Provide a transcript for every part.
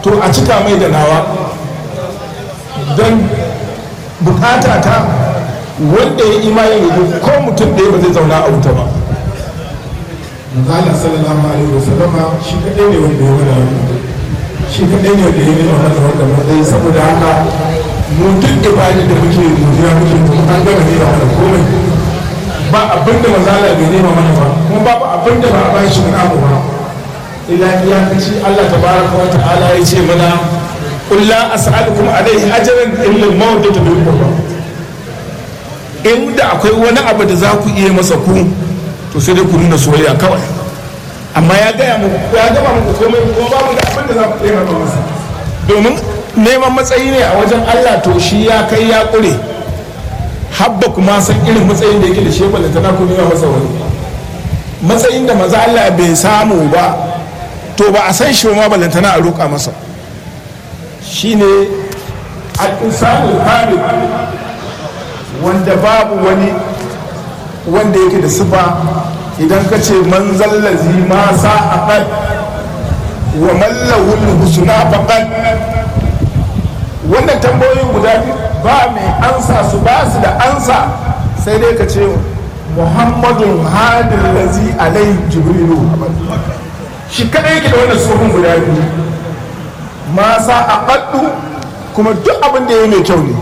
to a cika mai da nawa don bukata ta wanda ya imani da ko mutum ɗaya ba zai zauna a wuta ba Allah sallallahu alaihi wasallam shi kadai ne wanda ya wada shi kadai ne wanda ya yi wanda wanda matsayi saboda haka mu duk ibada da muke godiya muke kuma an gama ne da komai ba abin da mazala bai nema mana ba kuma babu abin da ba a ba shi namu ba ila iyakaci Allah tabaraka wa ta'ala ya ce mana qul la as'alukum alayhi ajran illa al-mawaddata bil qurba inda akwai wani abu da za ku iya masa ku to sai dai ku nuna soyayya kawai amma ya gaya muku ya gama muku komai kuma babu da abin da za ku taimaka masa domin neman matsayi ne a wajen Allah to shi ya kai ya kure habba kuma san irin matsayin da yake da shi ba da tana ku nema masa wani matsayin da maza Allah bai samu ba to ba a san shi ma balantana a roƙa masa shine al-insanu kamil wanda babu wani wanda yake da sifa idan ka ce man zallazi ma sa aqad wa mallahul husna faqad wannan tambayoyin guda biyu ba mai ansa su ba su da ansa sai dai ka ce muhammadun hadin lazi alai jibrilu shi kadai yake da wannan tsohon guda biyu ma sa aqaddu kuma duk abin da ya mai kyau ne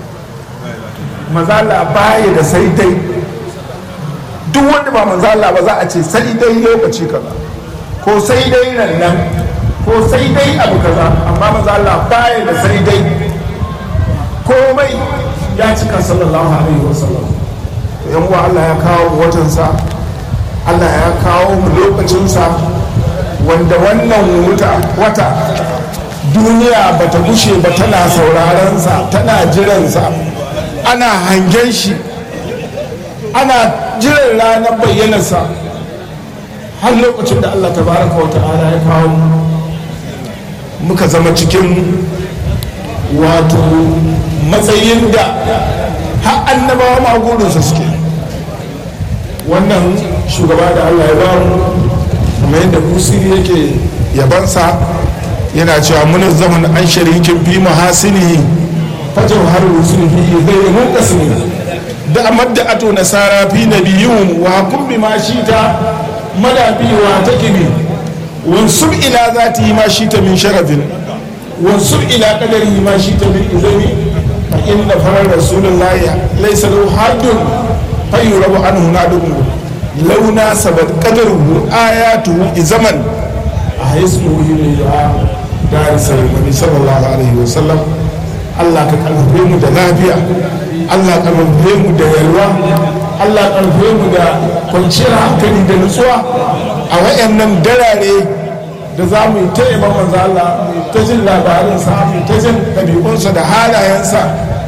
mazala baya da sai dai duk wanda ba mazala ba za a ce sai dai lokaci kaza ko sai dai nan nan ko sai dai abu kaza amma mazala baya da sai dai komai ya cika sallallahu alaihi wasallam yan uwa Allah ya kawo watansa Allah ya kawo mu lokacinsa wanda wannan wata duniya bata gushe ba tana sauraron sa tana jiransa ana hangen shi ana jiran ranar bayyanarsa har lokacin da allah tabaraka wa ta'ala ya kawo muka zama cikin wato matsayin da har annabawa magurinsa suke wannan shugaba da allah ya ba mu kuma yadda busiri yake yabansa yana cewa munin zaman an sharikin fi mahasini fajar har rusul fi zai mun kasmi da amadda ato nasara fi nabiyun wa hukum bi ma shita madabi wa takibi wansub ila zati ma shita min sharafin wansub ila qadari ma shita min izami fa inna farar rasulullahi laysa lahu haddun fa yurabu anhu nadun launa sabat qadaruhu ayatuhu izaman a yasmuhu ila dar sallallahu alaihi wasallam Allah ka karfafe mu da lafiya Allah ka karfafe mu da yalwa Allah ka karfafe mu da kwanciyar hankali da nutsuwa a wayannan darare da za mu yi ta yaban manzo Allah mu ta jin labarinsa mu ta jin ɗabi'unsa da halayensa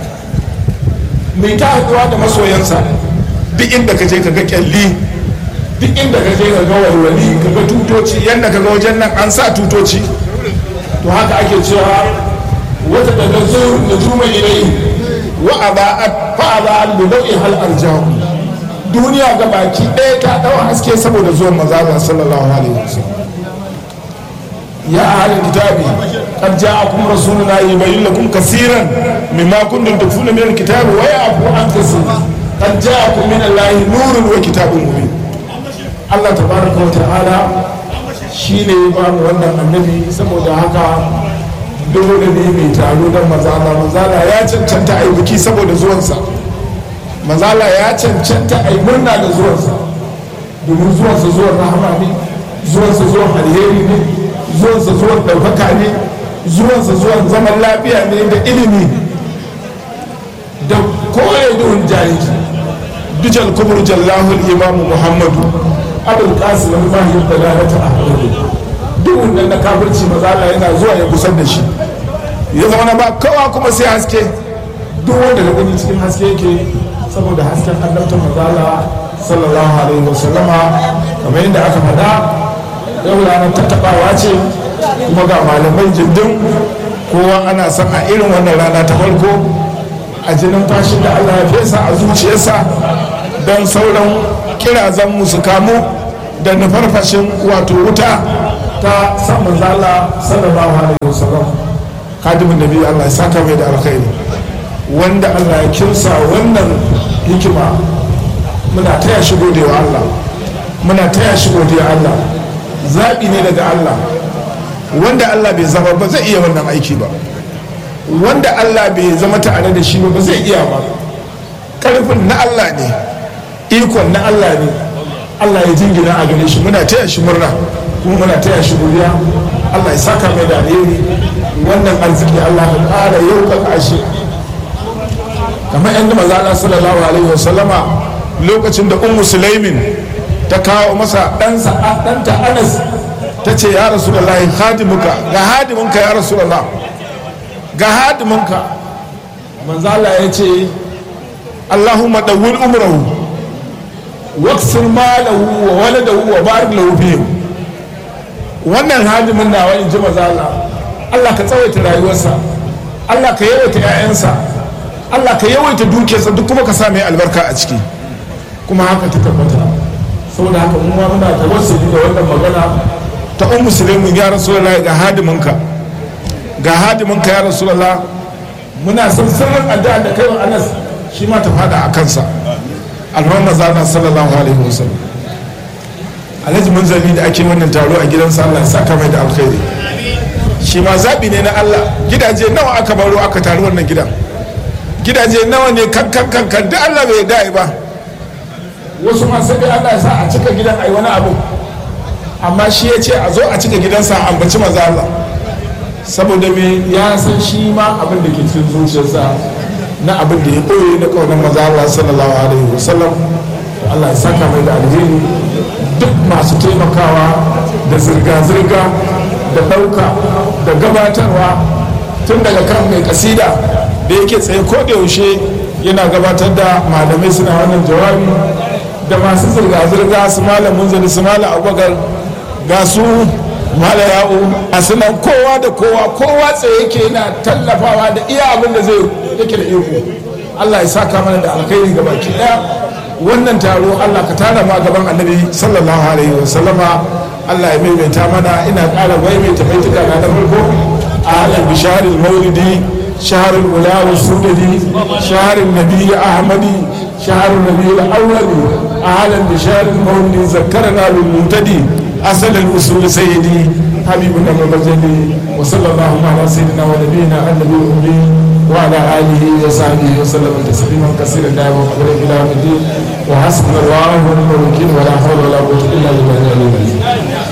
mu ta haɗuwa da masoyansa duk inda ka je ka ga kyalli duk inda ka je ka ga walwali ka ga tutoci yadda ka ga wajen nan an sa tutoci to haka ake cewa wata da na zo da juma ilai wa a ba'at fa a ba'at da nau'i hal arjahu duniya ga baki ɗaya ta ɗau haske saboda zuwan mazaza sallallahu alaihi wasallam ya ahli kitabi qad ja'akum rasuluna yubayyin lakum kaseeran mimma kuntum tukfuna min alkitabi wa ya'fu an kaseer qad ja'akum min allahi nurun wa kitabun mubin Allah tabaraka wa ta'ala shine ya ba mu wannan annabi saboda haka dole ne mai taro don mazala mazala ya cancanta a yi biki saboda zuwansa mazala ya cancanta a yi murna da zuwansa domin zuwansa zuwan rahama ne zuwansa zuwan alheri ne zuwansa zuwan ɗaukaka ne zuwansa zuwan zaman lafiya ne da ilimi da koya duhun jahili bijal kubur jallahul imamu muhammadu abul qasim al-mahir da lalata ahmadu duhun nan na kafirci mazala yana zuwa ya kusan da shi ya zama na ba kowa kuma sai haske duk wanda da gani cikin haske yake saboda hasken annabta mazala sallallahu alaihi wa sallama kamar yadda aka faɗa yau ranar tattaɓawa ce kuma ga malamai jindin kowa ana son a irin wannan rana ta farko a jinin fashin da allah ya fesa a zuciyarsa don sauran kirazan mu su kamu da nufarfashin wato wuta ta samun zala sallallahu alaihi wasallam kadimin nabi Allah ya saka mai da alkhairi wanda Allah ya kinsa wannan hikima muna taya shi godewa Allah muna taya shi godiya Allah zaɓi ne daga Allah wanda Allah bai zama ba zai iya wannan aiki ba wanda Allah bai zama tare da shi ba ba zai iya ba ƙarfin na Allah ne ikon na Allah ne Allah ya jingina a gare shi muna taya shi murna kuma muna taya shi godiya Allah ya saka mai da alheri wannan arziki Allah ya ƙara yau ka shi kamar yadda maza Allah sallallahu alaihi wasallama lokacin da ummu sulaimin ta kawo masa ɗansa ɗanta anas ta ce ya rasu da lahi hadimuka ga hadimunka ya rasu da ga hadimunka manzala ya ce allahumma ɗauwin umrahu waksir malahu wa waladahu wa barik lahu fihim wannan hadimin nawa in ji mazala allah ka tsawaita rayuwarsa allah ka yawaita 'ya'yansa allah ka yawaita dukiyarsa duk kuma ka sa mai albarka a ciki kuma haka ta tabbata saboda haka mu ma muna tawassuli da wannan magana ta un musulmi ya rasulullah ga hadiminka ga hadiminka ya rasulullah muna son sirrin addu'a da kai wa Anas shi ma ta fada a kansa alhamma zana sallallahu alaihi wasallam alhaji munzali da ake wannan taro a gidansa Allah ya saka mai da alkhairi shi ma zabi ne na Allah gidaje nawa aka baro aka taru wannan gidan gidaje nawa ne kan kan kan kan duk Allah bai da'i ba wasu ma sai dai Allah ya sa a cika gidan ai wani abu amma shi ya ce a zo a cika gidansa a ambaci maza Allah saboda me ya san shi ma abin da ke cikin zuciyarsa na abin da ya ɓoye na kaunar maza Allah sallallahu alaihi wasallam Allah ya saka mai da alheri duk masu taimakawa da zirga-zirga da ɗauka da gabatarwa tun daga kan mai kasida da yake tsaye ko da yaushe yana gabatar da malamai suna wannan jawabi da masu zirga-zirga su malam munzali su malam abubakar ga su mala yawo a sunan kowa da kowa kowa tsaye yake yana tallafawa da iya abin da zai yake da iko allah ya saka mana da alkhairi ga baki daya wannan taro allah ka tara ma gaban annabi sallallahu alaihi wa sallama allah ya maimaita mana ina ƙara maimaita baituka na farko a halin bisharil maulidi شهر الولاء والسدد شهر النبي أحمدي شهر النبي الأول أهلا بشهر المولد ذكرنا بالمنتدي أصل الأصول سيدي حبيبنا المبجلي وصلى الله على سيدنا ونبينا النبي الأمي وعلى آله وصحبه وسلم تسليما كثيرا دائما وقبل إلى يوم الدين وحسبنا الله ونعم الوكيل ولا حول ولا قوة إلا بالله العلي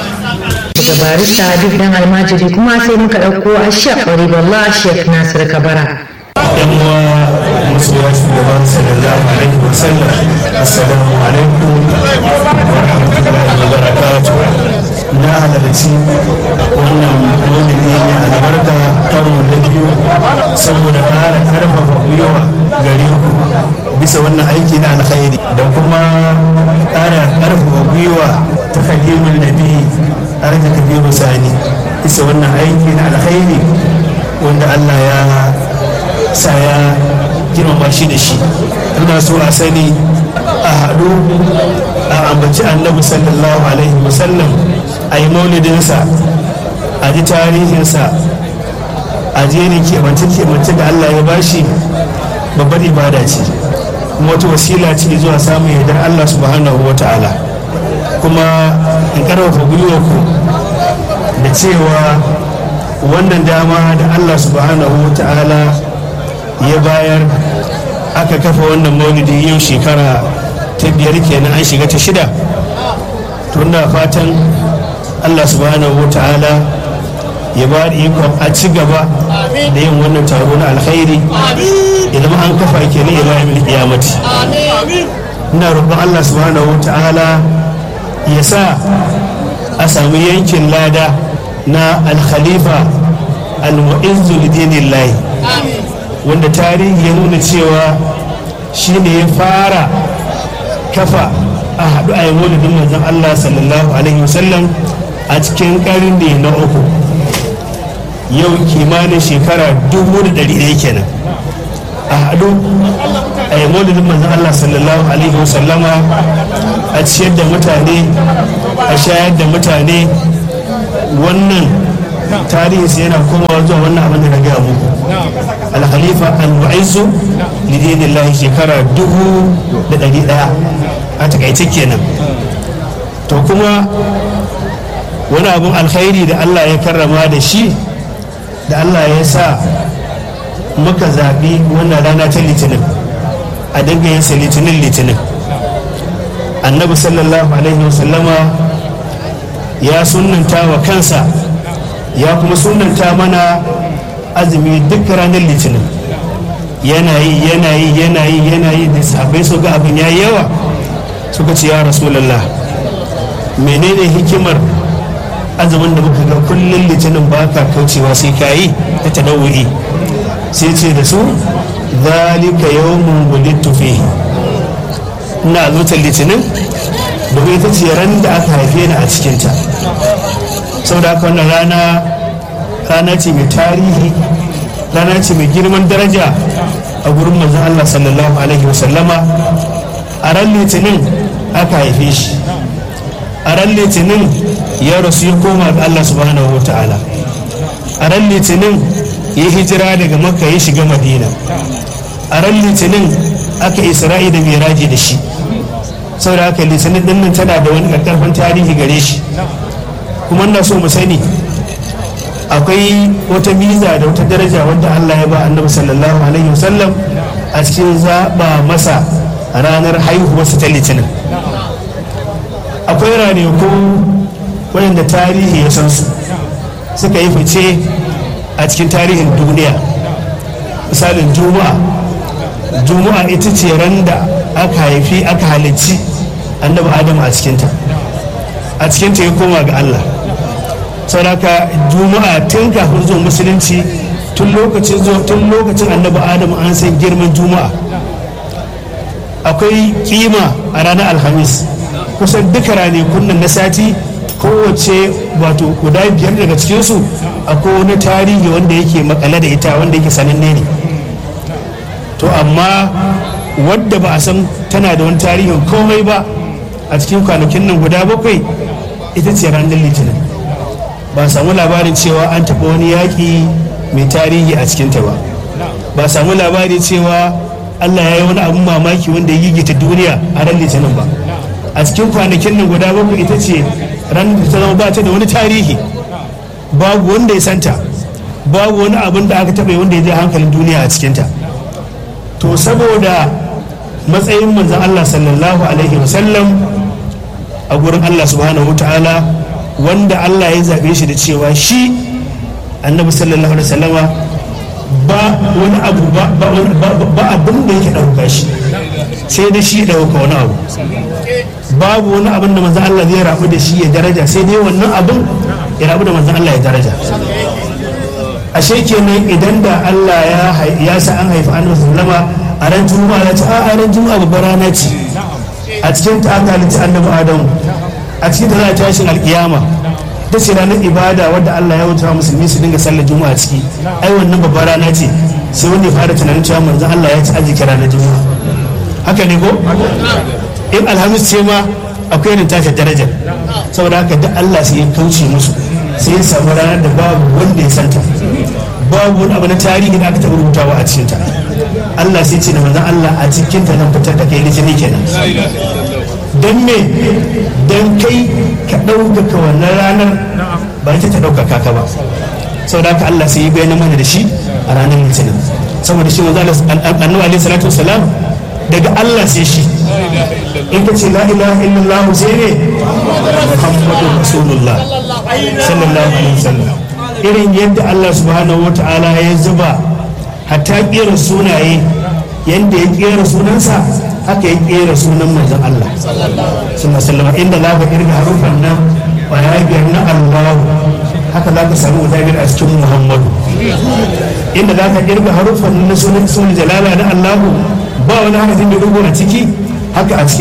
daga barista duk dan almajiri kuma sai muka ɗauko a shek ƙwaribullah shek nasir kabara yan uwa masoya shugaban sallallahu alaihi wa sallam assalamu alaikum wa rahmatullahi wa barakatuh na halarci wannan wani ne mai albarka karo na biyu saboda ƙara ƙarfafa gwiwa gare ku bisa wannan aiki na alkhairi da kuma ƙara ƙarfafa gwiwa ta kalimin nabi arka kabiru sani bisa wannan aiki na alkhairi wanda allah ya sa ya girmama shi da shi ina so a sani a haɗu a ambaci annabi sallallahu alaihi wasallam a yi maulidinsa a ji tarihinsa a jerin kemance-kemance da allah ya bashi babbar ibada ce kuma wata wasila ce zuwa samun yardar allah subhanahu wa ta'ala kuma in karfafa gwiwarku da cewa wannan dama da allah subhanahu wa ta'ala ya bayar aka kafa wannan maulidi yau shekara ta biyar kenan an shiga ta shida to ina fatan allah subhanahu wa ta'ala ya ba da ikon a ci gaba da yin wannan taro na alkhairi idan an kafa kenan ila yamin kiyamati ina roƙon allah subhanahu wa ta'ala ya sa a sami yankin lada na alkhalifa al-mu'izzu lidinillahi wanda tarihi ya nuna cewa shi ne ya fara kafa a haɗu a yi maulidin manzon Allah sallallahu alaihi wasallam a cikin ƙarni na uku yau kimanin shekara dubu da ɗari ɗaya kenan a haɗu a yi maulidin manzon Allah sallallahu alaihi wasallama a ciyar da mutane a shayar da mutane wannan tarihinsa yana komawa zuwa wannan abin da na gaya muku al-khalifa al-mu'izzu lidinillahi shekara dubu da ɗari ɗaya a takaice kenan to kuma wani abin alkhairi da Allah ya karrama da shi da Allah ya sa muka zaɓi wannan rana ta litinin a dinga yin litinin litinin annabi sallallahu alaihi wasallama ya sunanta wa kansa ya kuma sunanta mana azumi duk ranar litinin yanayi yanayi yanayi yanayi da sahabbai su ga abin ya yawa suka ce ya rasulallah menene hikimar azumin da muka ga kullum litinin ba ka kaucewa sai ka yi ta tadawuri sai ce da su zalika yawmun wulidtu fihi ina zutar litinin domin ita ce ran da aka haife ni a cikinta saboda haka wannan rana rana ce mai tarihi rana ce mai girman daraja a gurin manzon Allah sallallahu alaihi wasallama a ran litinin aka haife shi a ran litinin ya rasu ya koma ga Allah subhanahu wa ta'ala a ran litinin ya hijira daga makka ya shiga madina a ran litinin aka isra'i da miraji da shi saboda haka litinin din nan tana da wani karfin tarihi gare shi kuma ina so mu sani akwai wata miza da wata daraja wadda Allah ya ba annabi sallallahu alaihi wasallam a cikin zaba masa ranar haihuwarsa ta litinin akwai ranaku waɗanda tarihi ya san su suka yi fice a cikin tarihin duniya misalin juma'a juma'a ita ce ran da aka haifi aka halicci annabi adam a cikinta a cikinta ya koma ga allah sauraka juma'a tun kafin zuwa musulunci tun lokacin zuwa tun lokacin annabi adam an san girman juma'a akwai kima a ranar alhamis kusan duka ranakun nan na sati kowace wato guda biyar daga cikinsu akwai wani tarihi wanda yake makale da ita wanda yake sananne ne to amma wadda ba a san tana da wani tarihin komai ba a cikin kwanakin nan guda bakwai ita ce ranar litinin ba a samu labarin cewa an taɓa wani yaƙi mai tarihi a cikinta ba ba a samu labari cewa allah ya yi wani abin mamaki wanda ya gigita duniya a ran litinin ba a cikin kwanakin nan guda bakwai ita ce ran da ta zama ba ta da wani tarihi babu wanda ya santa babu wani abin da aka taɓa wanda ya je hankalin duniya a cikinta to saboda matsayin manzan Allah sallallahu alaihi wasallam a gurin Allah subhanahu ta'ala wanda Allah ya zaɓe shi da cewa shi annabi sallallahu alaihi wasallama ba wani abu ba abin da yake ɗauka shi sai da shi ɗauka wani abu babu wani abin da manzan Allah zai rabu da shi ya daraja sai dai wannan abin ya rabu da manzan Allah ya daraja ashe kenan idan da Allah ya sa an haifi annabi sallama a ran juma'a ya ce a ran juma'a babbar rana ce a cikin ta aka halitta annabi adamu a cikin ta za a tashin alkiyama ta ce ranar ibada wadda Allah ya wuta musulmi su dinga sallar juma'a ciki ai wannan babbar rana ce sai wanda ya fara tunanin cewa manzon Allah ya ci arziki ranar juma'a haka ne ko in alhamis ce ma akwai irin tashi darajar saboda haka da Allah sai ya kauce musu sai ya samu ranar da babu wanda ya santa babu wani abu na tarihi da aka taɓa rubutawa a cikinta Allah sai ce da manzon Allah a cikinta nan fitar da kai litini kenan don me don kai ka ɗaukaka wannan ranar ba ita ta ɗaukaka ka ba saboda haka Allah sai ya bayyana mana da shi a ranar litinin saboda shi manzo annabi alaihi salatu wasalam daga Allah sai shi in ka ce la ilaha illallah sai ne muhammadu rasulullah sallallahu alaihi wasallam irin yadda Allah subhanahu wa ta'ala ya zuba hatta kera sunaye yadda ya kera sunansa haka ya kera sunan manzon Allah sallallahu alaihi inda za ka kirga harufan nan ya biyar na Allahu haka za ka samu guda biyar a cikin Muhammadu inda za ka kirga harufan na sunan sunan jalala na Allahu ba wani harafin da rubu a ciki haka a cikin